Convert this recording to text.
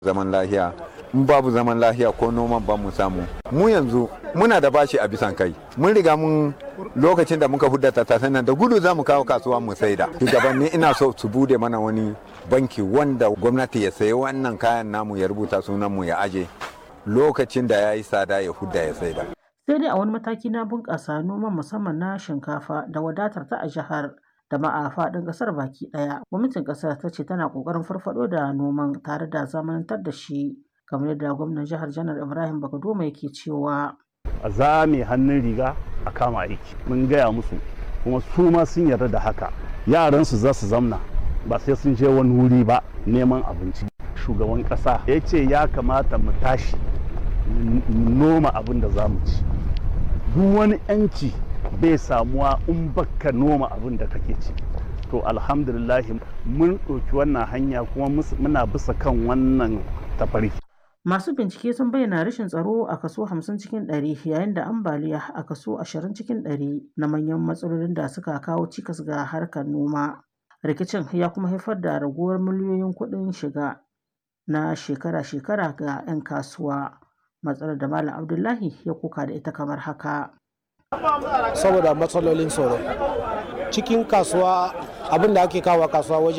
zaman lahiya in babu zaman lahiya ko noman ba mu samu mu yanzu muna da bashi a bisan kai mun riga mun lokacin da muka hudda tattasan nan da gudu za mu kawo kasuwa mu saida shugabanni ina so su bude mana wani banki wanda gwamnati ya sayi wannan kayan namu ya rubuta sunan mu ya aje lokacin da ya yi tsada ya hudda ya saida sai dai a wani mataki na bunƙasa noman musamman na shinkafa da wadatar ta a jihar da ma a faɗin ƙasar baki ɗaya gwamnatin ƙasar ta ce tana ƙoƙarin farfaɗo da noman tare da zamanantar da shi kamar yadda gwamnan jihar janar ibrahim bakadoma yake cewa a zame hannun riga a kama aiki mun gaya musu kuma su ma sun yarda da haka yaransu za su zamna ba sai sun je wani wuri ba neman abinci shugaban ƙasa ya ce ya kamata mu tashi noma abin da za mu ci duk wani 'yanci bai samuwa in baka noma abin da kake ci to alhamdulillahi mun ɗauki wannan hanya kuma muna bisa kan wannan tafarki Masu bincike sun bayyana rashin tsaro a kaso 50 cikin 100 yayin da ambaliya a kaso 20 cikin 100 na manyan matsalolin da suka kawo cikas ga harkar noma. Rikicin ya kuma haifar da raguwar miliyoyin kuɗin shiga na shekara-shekara ga 'yan kasuwa. Matsalar da Malam Abdullahi ya kuka da ita kamar haka. Saboda matsalolin tsaro. Cikin kasuwa abin da ake kawo kasuwa waje